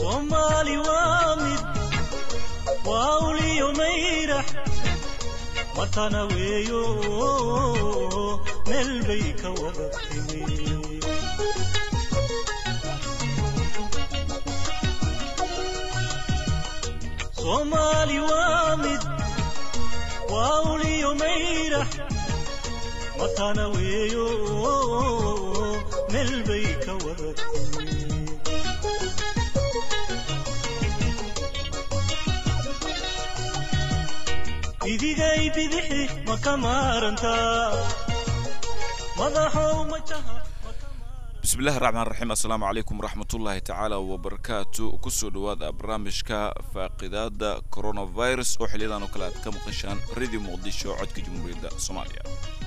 soomaali waa mid waa uliyo mayrax watana weeyo meel bay ka wada timi soomaali waa mid waa uliyo mayrax watana weeyo meel bay ka wada timi idigay bidixi ma ka maarantaa madaxow majaha bismillahi raxmaan raxiim assalaamu calaykum waraxmatullaahi tacaala wabarakaatu kusoo dhawaada barnaamijka faaqidaada coronavirus oo xiliyadan oo kale aad ka maqashaan radio muqdisho codka jamhuuriyadda soomaaliya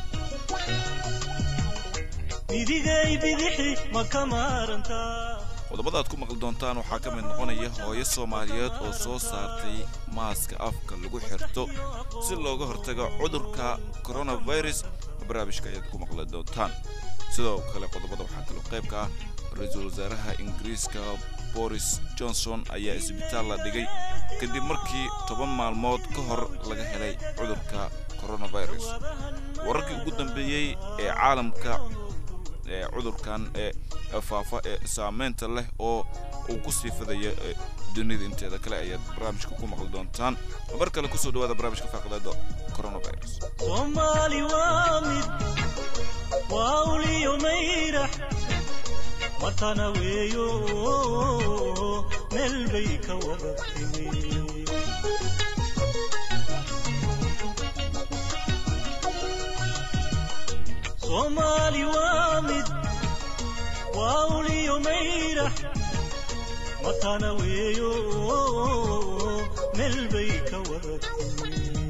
idigay bidixi ma ka maarantaa qodobada aad ku maqli doontaan waxaa ka mid noqonaya hooyo soomaaliyeed oo soo saartay maaska afka lagu xirto si looga hortago cudurka coronavirus barnaamijka ayaad ku maqli doontaan sidoo kale qodobada waxaa kaloo qayb ka ah ra-iisul wasaaraha ingiriiska boris johnson ayaa isbitaal la dhigay kadib markii toban maalmood ka hor laga helay cudurka coronavirus wararkii ugu dambeeyey ee caalamka ee cudurkan ee faafa ee saameynta leh oo uu ku sii fidaya dunida inteeda kale ayaad barnaamijka ku maqli doontaan mar kale kusoo dhawaada barnaamijka faaqdaada coronavirus soomaali waa mid waa uliyo mayrax watana weeyo meel bay ka wada timi soomaali waa mid waa uliyo mayrax watana weeyo meel bay ka wada timi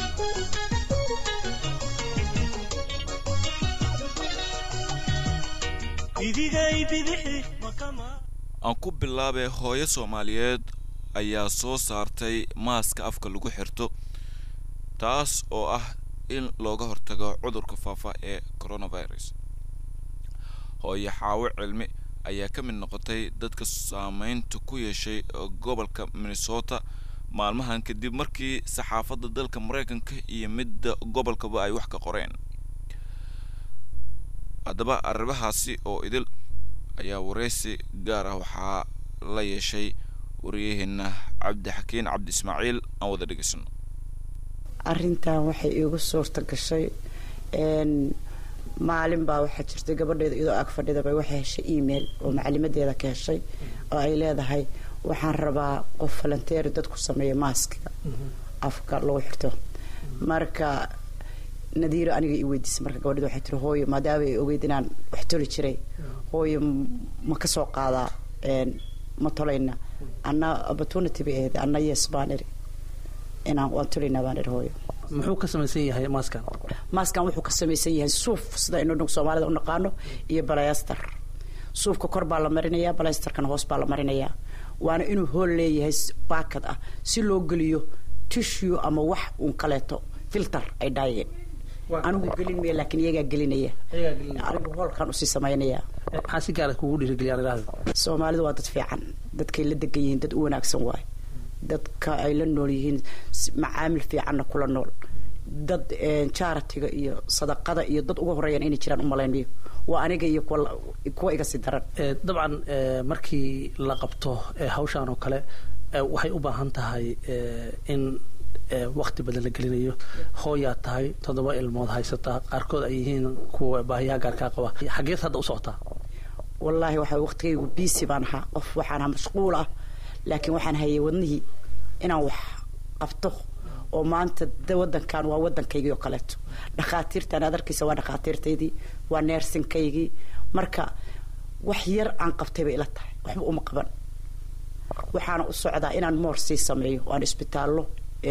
idigay bidixi ma ka maa aan ku bilaabay hooyo soomaaliyeed ayaa soo saartay maaska afka lagu xirto taas oo ah in looga hortago cudurka faafa ee coronavirus hooyo xaawo cilmi ayaa ka mid noqotay dadka saameynta ku yeeshay gobolka minnesota maalmahan kadib markii saxaafadda dalka maraykanka iyo midda gobolkaba ay wax ka qoreen haddaba arrimahaasi oo idil ayaa wareysi gaar ah waxaa la yeeshay wariyaheena cabdixakiin cabdi ismaaciil aan wada dhegeysano arrintan waxay iigu suurta gashay maalin baa waxaa jirtay gabadheeda iyadoo ag fadhidaba waxay heshay email oo macalimadeeda ka heshay oo ay leedahay waxaan rabaa qof falanteeri dadku sameeya maaskiga afka lagu xirto marka nadiiro aniga i weydiisay marka gabadheeda waxay tiri hooyo maadaama ay ogeyd inaan wax toli jiray hooyo ma ka soo qaadaa ma tolayna anna opportunity bay ahayd anna yes baan iri inaan waan tolaynaa baan iri hooyo muxuu ka samaysan yahay maaskan maaskan wuxuu ka samaysan yahay suuf sida aynu soomaalida u naqaano iyo balayastar suufka kor baa la marinayaa balayastarkana hoos baa la marinayaa waana inuu hool leeyahay baakad ah si loo geliyo tissue ama wax uun kaleeto filter ay dhaayeen anigu gelin maya laakiin iyagaa gelinaya anigu hoolkan usii samaynaya maxaa si gaara kugu dhiirigeliya idhahda soomaalidu waa dad fiican dadkay la degan yihiin dad u wanaagsan waaye dadka ay la nool yihiin macaamil fiicanna kula nool dad jaratiga iyo sadaqada iyo dad uga horeeyaan inay jiraan umalaynayo waa aniga iyo kuwa iga sii daran dabcan markii la qabto hawshaan oo kale waxay u baahan tahay in wakti badan la gelinayo hooyaa tahay toddoba ilmood haysataa qaarkood ay yihiin kuwa baahiyaha gaarkaa qaba xageed hadda u socotaa wallaahi waxa waqtigaygu biisi baan ahaa qof waxaan ahaa mashquul ah laakiin waxaan hayay wadnihii inaan wax qabto oo maanta wadankan waa wadankaygii oo kaleeto dhakhaatiirtaan aad arkaysa waa dhakhaatiirtaydii waa neersinkaygii marka wax yar aan qabtay bay ila tahay waxba uma qaban waxaana u socdaa inaan moor sii sameeyo oo aan isbitaallo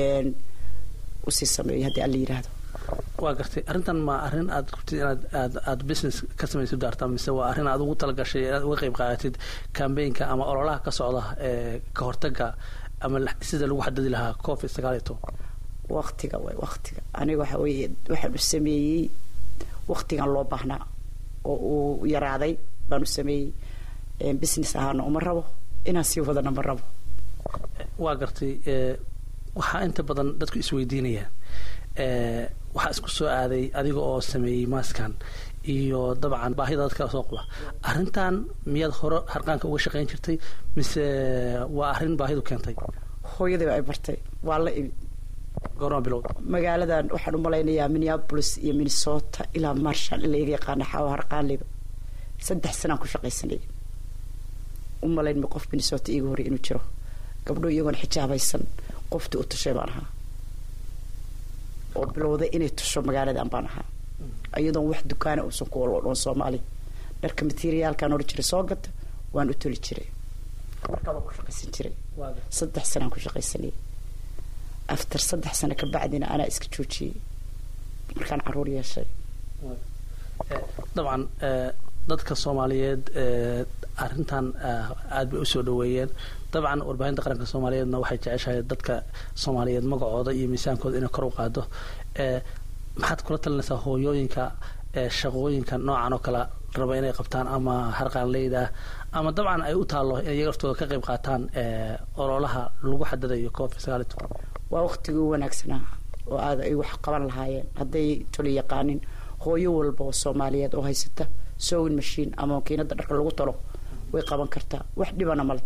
usii sameeyo haddii alla yidhaahdo waa gartay arrintan ma arrin aad rabtid inaad aad aad business ka samaysid daarta mise waa arrin aad ugu talagashay inaad uga qayb qaadatid cambaynka ama ololaha ka socda ee ka hortaga ama sida lagu xadadi lahaa covid sagaal iyo toban waktiga way waktiga aniga waxa weeye waxaan u sameeyey waktigan loo baahnaa oo uu yaraaday baan u sameeyey business ahaana uma rabo inaan sii wadana ma rabo waa gartay ee, waxaa inta badan dadku isweydiinayaan ee, waxaa isku soo aaday adiga oo sameeyey maaskan iyo dabcan baahida dadka soo qaba arrintan miyaad hore harqaanka uga shaqayn jirtay mise waa arrin baahidu keentay hooyadayba ay bartay waa la imid goorma bilowda magaaladan waxaan u malaynayaa minneapolis iyo minnesota ilaa marshall in la iga yaqaana xaawa harqaanleyda saddex sanaan ku shaqaysanay u malaynma qof minnesota iiga horey inuu jiro gabdho iyagoona xijaabaysan qoftii u tushay baan ahaa oo bilowday inay tusho magaaladan baan ahaa iyadoon wax dukaana uusan ku olodhoon soomaali dharka materiaalkaan odhan jiray soo gata waan u toli jiray markaa waan ku shaqaysan jiray saddex sanaan ku shaqaysanay after saddex sano ka bacdina anaa iska joojiyey markaan caruur yeeshay dabcan ee, dadka soomaaliyeed ee, arrintan ah, aad bay usoo dhaweeyeen dabcan warbaahinta qaranka soomaaliyeedna waxay jeceshahay dadka soomaaliyeed magacooda iyo miisaankooda inay kor u qaado ee, maxaad kula talinaysaa hooyooyinka ee, shaqooyinka noocan oo kale raba inay qabtaan ama harqaanleyda ama dabcan ay u taallo inay iyaga laftooda ka qayb qaataan ee, ololaha lagu xadadayo covid sagaal iyo toban waa waqtigii u wanaagsanaa oo aad ay wax qaban lahaayeen hadday toli yaqaanin hooyo walba oo soomaaliyeed oo haysata sowin machine ama makiinada dharka lagu talo way qaban kartaa wax dhibana male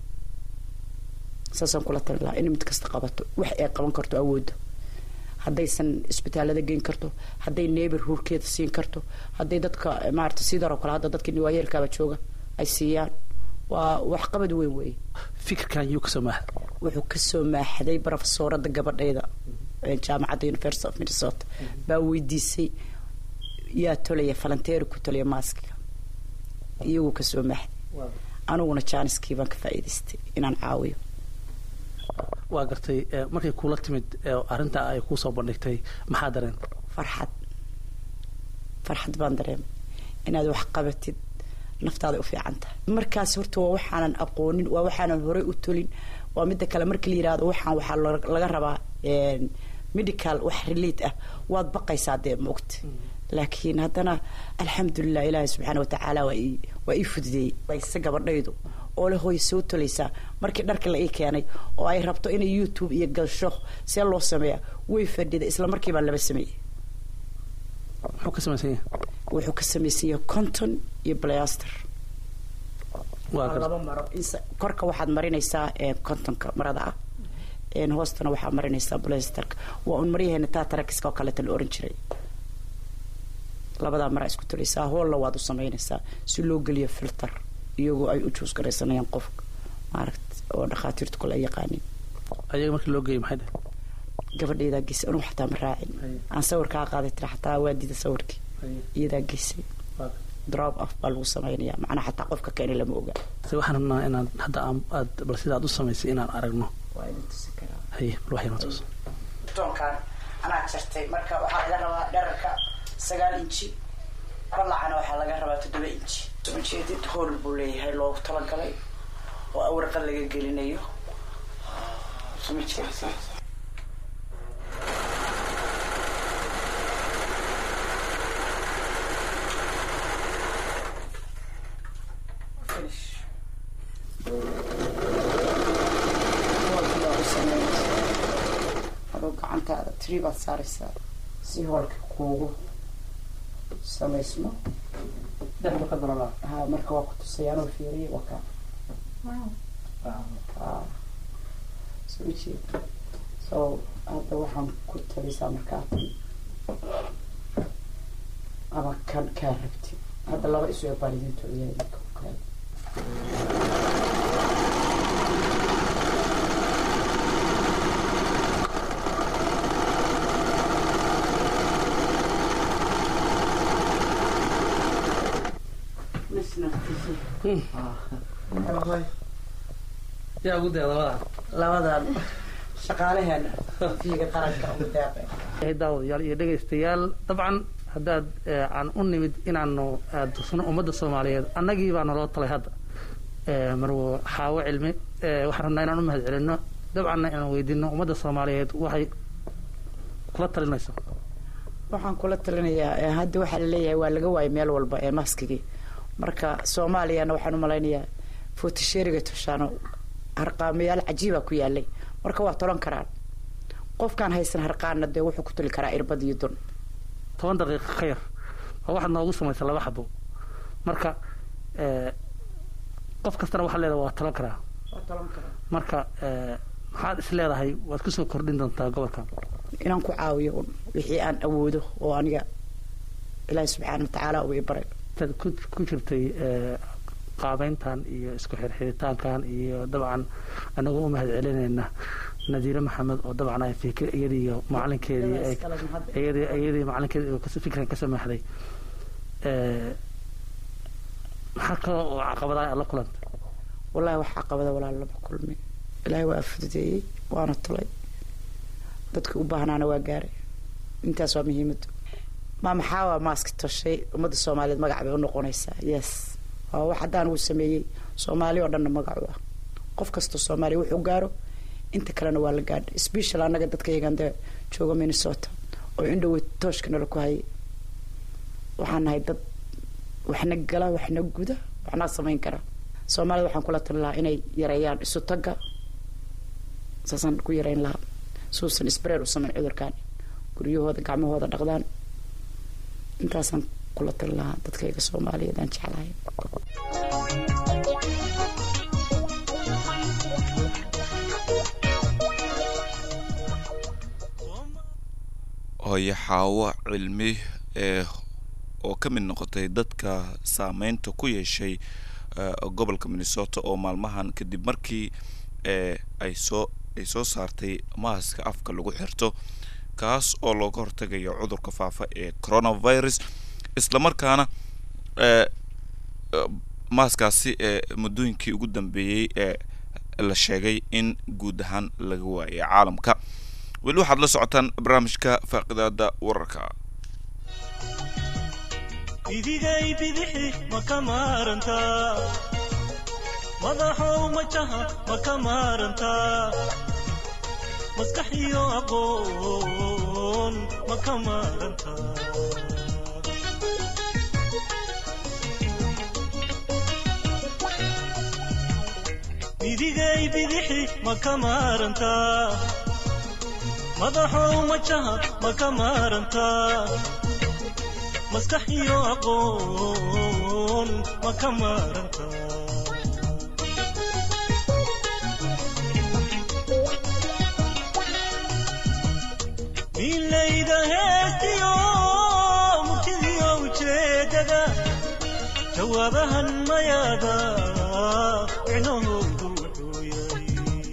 saasaan kula tali lahaa in mid kasta qabato wax ay qaban karto awoodda haddaysan isbitaalada geyn karto hadday neighbor huurkeeda siin karto hadday dadka maarata sidaroo kale hadda dadkii waayeelkaaba jooga ay siiyaan waa waxqabad weyn weeye fikirkan yuu kasoo maaxda wuxuu kasoo maaxday brofesoorada gabadhayda ee jaamacadda university of minnesota baa weydiisay yaa tolaya falanteeri ku tolaya maaskiga iyaguu kasoo maaxday aniguna jaaniskii baan ka faa'iidaystay inaan caawiyo waa gartay ee, markay kuula timid ee, arrinta ay kuusoo bandhigtay maxaa dareen farxad farxad baan dareemay inaad wax qabatid naftaada u fiican tahay markaas horta waa waxaanan aqoonin waa waxaanan horey u tolin waa midda kale markii la yidhahdo waxaan waxaa lo- laga rabaa een, medical wax relate ah waad baqaysaa dee maogta laakiin haddana alxamdulilah ilaahi subxaana watacaala waa ii- waa ii fududeeyey bayse gabadhaydu oo le hooy soo tolaysaa markii dharka la ii keenay oo ay rabto inay youtube iyo galsho see loo sameeya way fadhida isla markii baan laba sameeyey muxuu ka samaysan yahay wuxuu ka samaysan yahay conton iyo blaster waa waa gartay laba maro Insa- korka waxaad marinaysaa ee, contonka marada ah een, hoostana waxaad marinaysaa blasterka waa un maryaheena tatarakiska oo kaleeta la oran jiray labadaa maraa isku tulaysaa hoolla waad u samaynaysaa si loo geliyo filter iyagoo ay u juus garaysanayaan qofka maaragt oo dhakhaatiirtu kale ay yaqaanin ayaga markii loo geeyay maxay dheh gabadhaydaa geysay anuu xataa ma raacin aan sawirkaa qaaday tira xataa waa dida sawirkii iyadaa geysay drop off baa lagu samaynayaa macnaa xataa qofka keenay lama oga se waxaan rabnaa inaad hadda aan- aad bal sida aad u samaysay inaan aragno waa idin tusi karaa haye bal waxay noo tuso toonkan anaa jartay marka waxaa laga rabaa dherarka sagaal inji balacana waxaa laga rabaa toddoba inji ujeedid hool buu leeyahay loogu talagalay oo awraqan laga gelinayo suma jeedid Finish. Hoolkii baa u sameynaysaa. adoo gacantaada tiri baad saaraysaa si hoolka kuugu samaysmo ha marka waa ku tusay anoo fiiriye waa kaa Ah. soo jeed so hadda waxaan ku talisaa markaa ama kan kaa rabti hadda laba isu ee baalidiinto iyaa idinka u kale yaa ugu daya labada labadan shaqaalaheena fiiga qaranka ugu daaqay daawadayaal iyo dhegaystayaal dabcan haddaad eh, aan u nimid inaanu eh, tusno ummadda soomaaliyeed annagii baa naloo talay hadda Eh, marwo xaawo cilmi eh, waxaan rabnaa inaan u mahad celinno dabcanna inaan weydiino ummadda soomaaliyeed waxay kula talinayso waxaan kula talinayaa ee hadda waxaa laleeyahay waa laga waayay meel walba ee maskigii marka soomaaliyana waxaan u malaynayaa footisheriga toshaano harqaamayaal cajiiba ku yaalay marka waa tolan karaan qofkaan haysan harqaana dee wuxuu ku tuli karaa irbad iyo dun toban daqiiqa ka yar oo waxaad noogu samaysa laba xabo marka eh, qof kastana waxaa leedahay waa talan karaa marka eh, maxaad is leedahay waad kusoo kordhin doontaa gobolkan inaan ku caawiyo un wixii aan awoodo oo aniga ilaahi subxaana watacaala uu i baray intaad ku ku jirtay eh, qaabeyntan iyo isku xirxiritaankan iyo dabcan anagoo u mahad celinayna nadiire maxamed oo dabcan ay fikir iyadii iyo macalinkeedii ay iyadii iyadii macalinkeedii uu kas- fikran ka samaxday Eh, maxaa kale oo caqabadaha aad la kulanta wallaahi wax caqabada walaal lama kulmin ilaahay waa fududeeyey waana tulay dadkii u baahnaana waa gaaray intaas waa muhiimadu ma maxaa waa maaski toshay ummadda soomaaliyeed magac bay u noqonaysaa yes waa wax haddaan uu sameeyey soomaali oo dhanna magacu ah qof kastoo soomaaliya wuxuu gaaro inta kalena waa la gaadha special annaga dadka yagan dee jooga minnesota oo indhowe tooshka nala ku hayay waxaan nahay dad waxna gala waxna guda waxna samayn kara soomaalida waxaan kula talin lahaa inay yareeyaan isu tagga saasaan ku yareyn lahaa suusan sbreer u samayn cudurkan guryahooda gacmahooda dhaqdaan intaasaan kula talin lahaa dadkayga soomaaliyeed aan jeclahay hooyo xaawo cilmi ee oo ka mid noqotay dadka saameynta ku yeeshay eh, gobolka minnesota oo maalmahan kadib markii eh, ay soo ay soo saartay maaska afka lagu xirto kaas oo looga hortagayo cudurka faafa ee coronavirus islamarkaana eh, eh, maaskaasi ee muddooyinkii ugu dambeeyey ee la sheegay in guud ahaan laga waayay caalamka weli waxaad la socotaan barnaamijka faaqidaada wararka idigay bidixi ma ka maarantaa madaxow majaha ma ka maarantaa maskax iyo aqoon ma ka maarantaa idigay bidixi ma ka maarantaa madaxow majaha ma ka maarantaa maskax iyo aqoon ma ka maaranta milayda heestiyo murtidiyo ujeedada jawaabahan mayaada micnahoodu wuxuu yahay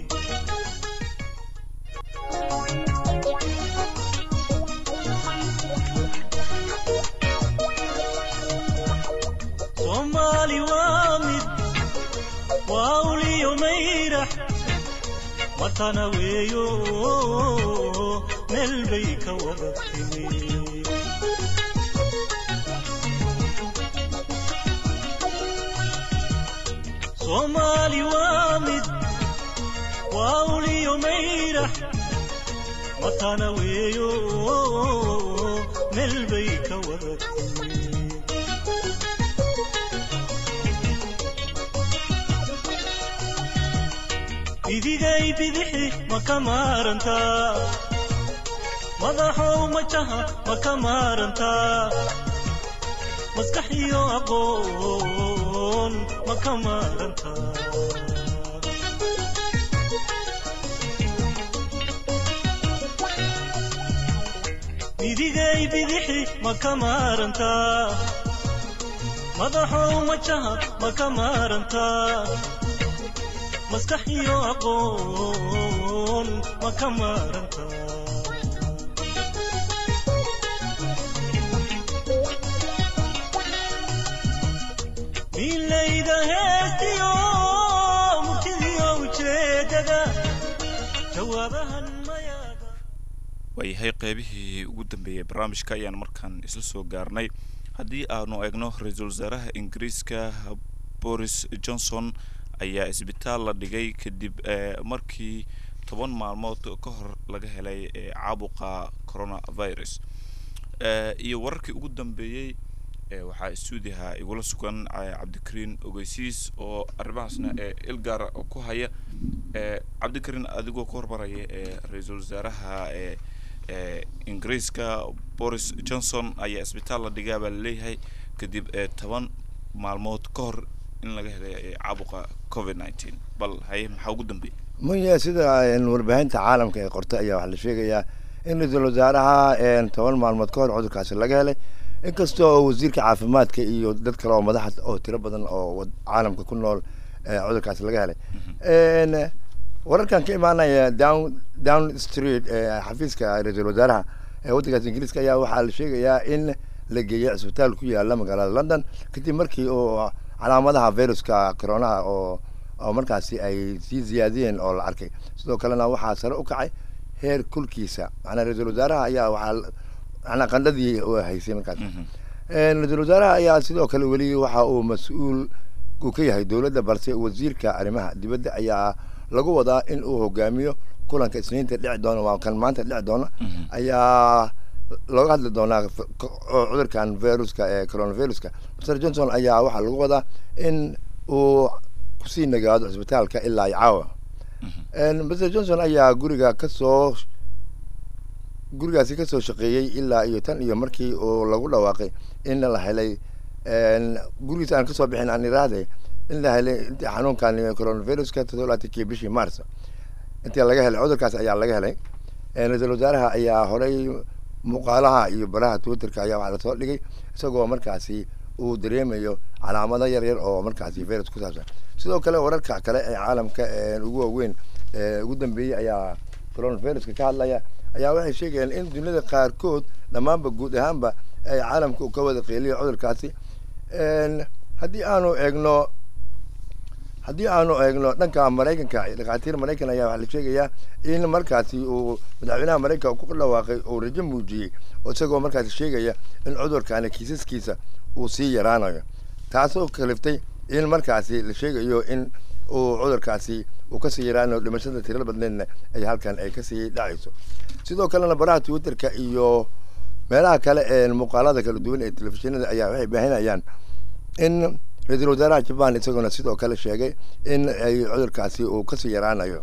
soomaali waa mid waa uliyo mayrax matana weeyo meel bay ka wada timi soomaali waa mid waa uliyo mayrax matana weeyo meel bay ka wada timi idigay bidixi ma ka maarantaa madaxow majaha ma ka maarantaa maskax iyo aqoon ma ka maarantaa idigay bidixi ma ka maarantaa madaxow majaha ma ka maarantaa maskax iyo aqoon ma ka maaranta milayda heestiyo murtidiyo ujeedada jawaabahan mayaada waayahay qeybihii ugu dambeeyey barnaamijka ayaan markaan isla soo gaarnay haddii aanu eegno ra-iisul wasaaraha ingiriiska boris johnson ayaa isbitaal la dhigay kadib eh, markii toban maalmood ka hor laga helay eh, caabuqa coronavirus Eh, iyo wararkii ugu dambeeyey ee waxaa istuudiyaha igula sugan eh, cabdikariin ogeysiis oo arrimahaasna ee ilgaara ku haya ee cabdikariin adigoo ka hormaraya ee ra-iisul wasaaraha ee ee ingiriiska boris johnson ayaa isbitaal la dhigaa baa laleeyahay kadib ee toban maalmood ka hor in laga helay ee caabuqa covid nineteen bal haye maxaa ugu dambeeyay munya sida een, warbaahinta caalamka ee qortay ayaa waxaa la sheegayaa in ra-iisul wasaaraha een, toban maalmood ka hor cudurkaasi laga helay inkastoo wasiirka caafimaadka iyo dad kale oo madaxa oo tiro badan oo wad- caalamka ku nool ee, cudurkaasi laga helay Een, wararkan ka imaanaya down down street ee xafiiska ra-iisul wasaaraha ee waddankaas ingiriiska ayaa waxaa la sheegayaa in la geeyay cisbitaal ku yaala magaalada london kadib markii uu calaamadaha viruska coronaha oo oo markaasi ay sii ziyaadiyeen oo la arkay sidoo kalena waxaa sare u kacay heer kulkiisa macnaa ra-iisul wasaaraha ayaa waxaa l- macnaa qandhadii uu haysay markaas Een, ra-iisul wasaaraha ayaa sidoo kale weli waxa uu mas-uul uu ka yahay dowladda balse wasiirka arrimaha dibadda ayaa lagu wadaa in uu hogaamiyo kulanka isniinta dhici doona waa kan maanta dhici doona ayaa looga hadli doonaa f- ko- oo cudurkan viruska ee coronaviruska mr johnson ayaa waxaa lagu wadaa in uu kusii nagaado cisbitaalka ilaa iyo caawa Een, mr johnson ayaa guriga kasoo gurigaasi kasoo shaqeeyey ilaa iyo tan iyo markii uu lagu dhawaaqay in la helay een, gurigiis aan kasoo bixin aan iraade in la helay intii xanuunkan coronaviruska toddobaatankii bishii mars intii laga helay cudurkaas ayaa laga helay Een, ra-iisul wasaaraha ayaa horey muuqaalaha iyo baraha twitterka ayaa waxaa lasoo dhigay isagoo markaasi uu dareemayo calaamado yar yar oo markaasi virus ku saabsan sidoo kale wararka kale ee caalamka ee ugu waaweyn ee ugu dambeeyey ayaa coronaviruska ka hadlaya ayaa waxay sheegayaan in duniyada qaarkood dhammaanba guud ahaanba ay caalamka u ka wada qeeliyo cudurkaasi Een, haddii aanu eegno haddii aanu eegno dhanka maraykanka dhakhaatiir maraykan ayaa waxaa la sheegayaa in markaasi uu madaxweynaha maraykanka ku dhawaaqay uu rajo muujiyey oo isagoo markaasi sheegaya in cudurkani kiisaskiisa uu sii yaraanayo taasoo kaliftay in markaasi la sheegayo in uu cudurkaasi uu kasii yaraanayo dhimashada tirada badneedna ay halkan ay kasii dhacayso sidoo kalena baraha twitterka iyo meelaha kale ee muuqaalada kala duwan ee telefishinada ayaa waxay baahinayaan in ra-iisul wasaaraha jaban isaguna sidoo kale sheegay in ay cudurkaasi uu kasii yaraanayo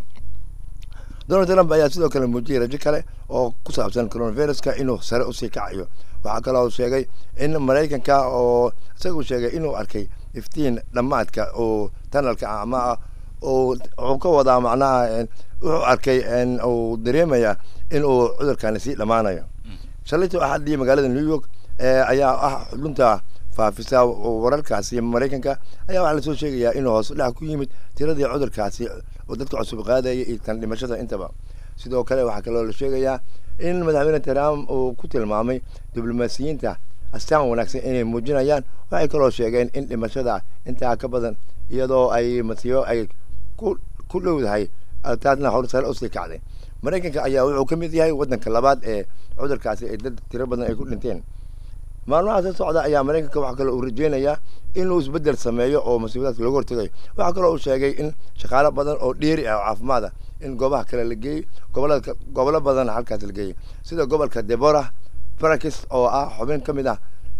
donald trump ayaa sidoo kale muujiyey rajo kale oo ku saabsan coronaviruska inuu sare usii kacayo waxaa kaloo sheegay in maraykanka oo isagu sheegay inuu arkay iftiin dhammaadka oo tanalka ah ama uu wuxuu ka wadaa macnaha een, wuxuu arkay een, uu dareemaya in uu cudurkani sii dhammaanayo shalayto axadii magaalada new york ee ayaa ah xudunta faafisa wararkaasi maraykanka ayaa waxaa lasoo sheegayaa inuu hoos udhac ku yimid tiradii cudurkaasi oo dadka cusub qaadaya iyo tan dhimashada intaba sidoo kale waxaa kaloo la sheegayaa in madaxweyne trump uu ku tilmaamay diblomaasiyiinta astaan wanaagsan inay muujinayaan waxay kaloo sheegeen in dhimashada intaa ka badan iyadoo ay masiibo ay ku ku dhowdahay taasna horsare usii kacday maraykanka ayaa wuxuu ka mid yahay waddanka labaad ee cudurkaasi ay dad tiro badan ay ku dhinteen maalmaha soo socda ayaa maraykanka waxaa kaloo uu rajeynayaa inuu isbedel sameeyo oo masiibadaas looga hortagayo waxaa kaloo uu sheegay in shaqaalo badan oo dheeri ah oo caafimaad ah in goobaha kale la geeyey gobolada gobolo badan halkaas la geeyey sida gobolka deborah barakis oo ah xubin ka mid ah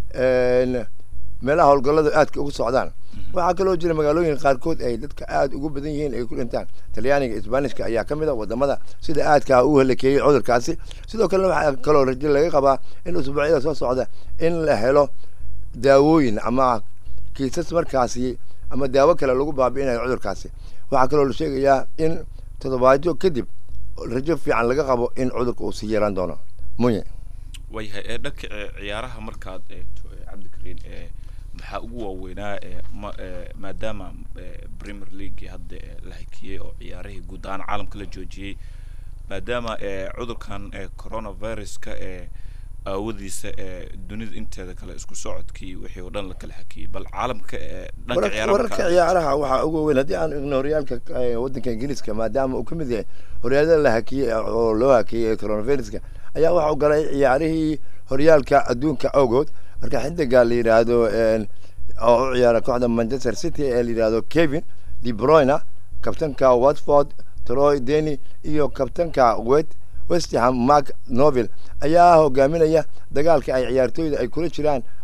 een, meelaha howlgalladu aadka ugu socdaan waxaa kaloo jira magaalooyin qaarkood ay dadka aada ugu badan yihiin ay ku dhintaan talyaaniga isbaanishka ayaa ka mid a wadamada sida aadka u halakeeyey cudurkaasi sidoo kalena waxaa kaloo rajo laga qabaa in usbuucyada soo socda in la helo daawooyin ama kiisas markaasi ama daawo kale lagu baabi'inayo cudurkaasi waxaa kaloo la sheegayaa in toddobaadyo kadib rajo fiican laga qabo in cudurka uu sii yaraan doono munye waayahay ee dhanka ee ciyaaraha markaad eegto ee cabdikariin ee maxaa ugu waaweynaa ee ma ee maadaama ee premier league hadda ee la hakiyey oo ciyaarihii guud ahaan caalamka la joojiyey maadaama ee cudurkan ee coronaviruska ee aawadiisa ee dunida inteeda kale isku socodkii wixii oo dhan la kala hakiyey bal caalamka ee dhanka wararka ciyaaraha wararka markaad- ciyaaraha waxaa ugu weyn haddii aan igno horyaalka eh, waddanka ingiriiska maadaama uu ka mid yahay horyaalada la hakiyey oo loo hakiyey coronaviruska ayaa waxa uu galay ciyaarihii horyaalka adduunka awgood marka xidiga la yidhaahdo een, oo u ciyaara kooxda manchester city ee la yidhaahdo kevin de bruyne kabtanka watford troy deny iyo kabtanka wet west ham mark noville ayaa hogaaminaya dagaalka ay ciyaartooyda ay kula jiraan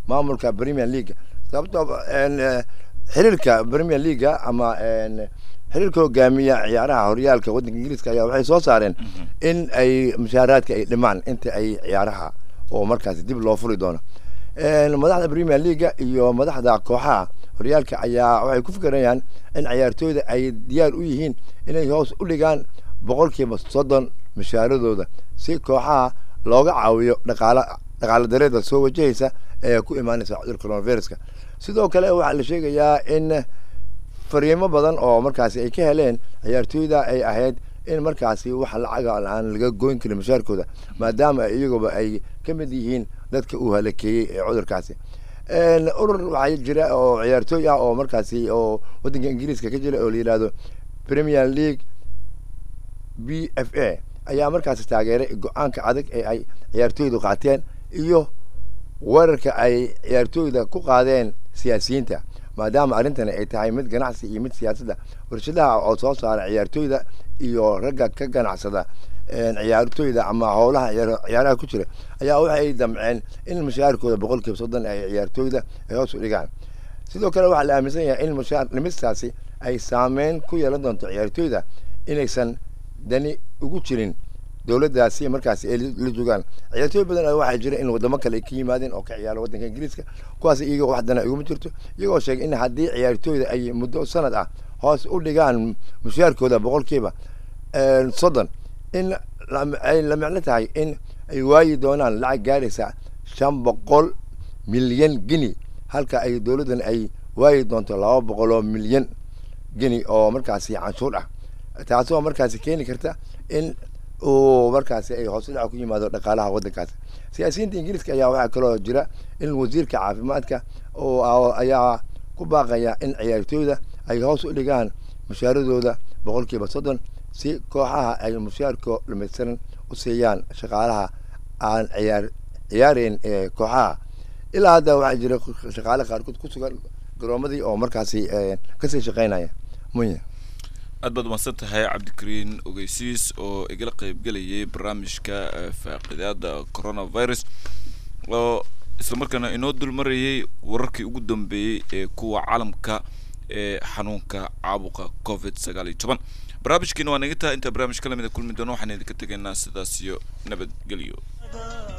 maamulka premier league sababtoo een, eh, xiriirka premier leaga ama een, xiriirka hogaamiya ciyaaraha horyaalka waddanka ingiriiska ayaa waxay soo saareen in ay mushaaraadka ay dhimaan inta ay ciyaaraha oo markaasi dib loo furi doono Een, madaxda premier leaga iyo madaxda kooxaha horyaalka ayaa waxay ku fikirayaan in ciyaartooyda ay diyaar u yihiin inay hoos u dhigaan boqolkiiba soddon mushaaradooda si kooxaha looga caawiyo dhaqaala dhaqaala dareeda soo wajahaysa ee ku imaanaysa cudurka coronaviruska sidoo kale waxaa la sheegayaa in fariimo badan oo markaasi ay ka heleen ciyaartooyda ay ahayd in markaasi wax lacaga aan laga goyn karin mushaarkooda maadaama ay iyaguba ay ka mid yihiin dadka uu halakeeyey ee cudurkaasi Een, urur waxaa jira oo ciyaartooy ah oo markaasi oo waddanka ingiriiska ka jira oo la yidhaahdo premier league b f a ayaa markaasi taageeray go-aanka adag ee ay ciyaartooydu qaateen iyo weerarka ay ciyaartooyda ku qaadeen siyaasiyiinta maadaama arrintani ay tahay mid ganacsi iyo mid siyaasadda warshadaha oo soo saara ciyaartooyda iyo ragga ka ganacsada een, ciyaartooyda ama howlaha ciyaar- ciyaaraha ku jira ayaa waxay damceen in mushaharkooda boqolkiiba soddon ay ciyaartooyda ay hoos u dhigaan sidoo kale waxaa la aaminsan yahay in mushaar dhimistaasi ay saameyn ku yeelan doonto ciyaartooyda inaysan dani ugu jirin dowladdaasi markaasi ay la joogaan ciyaartooy badan oo waxaa jira in wadamo kale ay ka yimaadeen oo ka ciyaara waddanka ingiriiska kuwaas iyagoo wax dana iguma jirto iyagoo sheegay in haddii ciyaartooyda ay muddo sanad ah hoos u dhigaan mushaarkooda boqolkiiba een, soddon in la- ay la micno tahay in ay waayi doonaan lacag gaaraysa shan boqol milyan gini halka ay dowladdan ay waayi doonto laba boqol oo milyan gini oo markaasi canshuur ah taasoo markaasi keeni karta in uu markaasi ay hoos u dhac ku yimaado dhaqaalaha waddankaasi siyaasiyiinta ingiriiska ayaa waxaa kaloo jira in wasiirka caafimaadka oo ah- ayaa ku baaqaya in ciyaartooyda ay hoos u dhigaan mushaaradooda boqolkiiba soddon si kooxaha ay mushaarko dhamaystiran u siiyaan shaqaalaha aan ciyaar ciyaarayn ee kooxaha ilaa hadda waxaa jira shaqaale qaarkood ku sugan garoomadii oo markaasi eh, kasii shaqeynaya munya aad baad umahadsan tahay cabdikariin ogeysiis oo igala qeybgelayay barnaamijka eh, faaqidaada coronavirus oo islamarkaana inoo dulmarayay wararkii ugu dambeeyey ee kuwa caalamka ee xanuunka caabuqa covid sagaal iyo toban barnaamijkiina waa naga tahay intaa barnaamij ka lamida kulmi doono waxaan idinka tegaynaa sidaas iyo nabadgelyo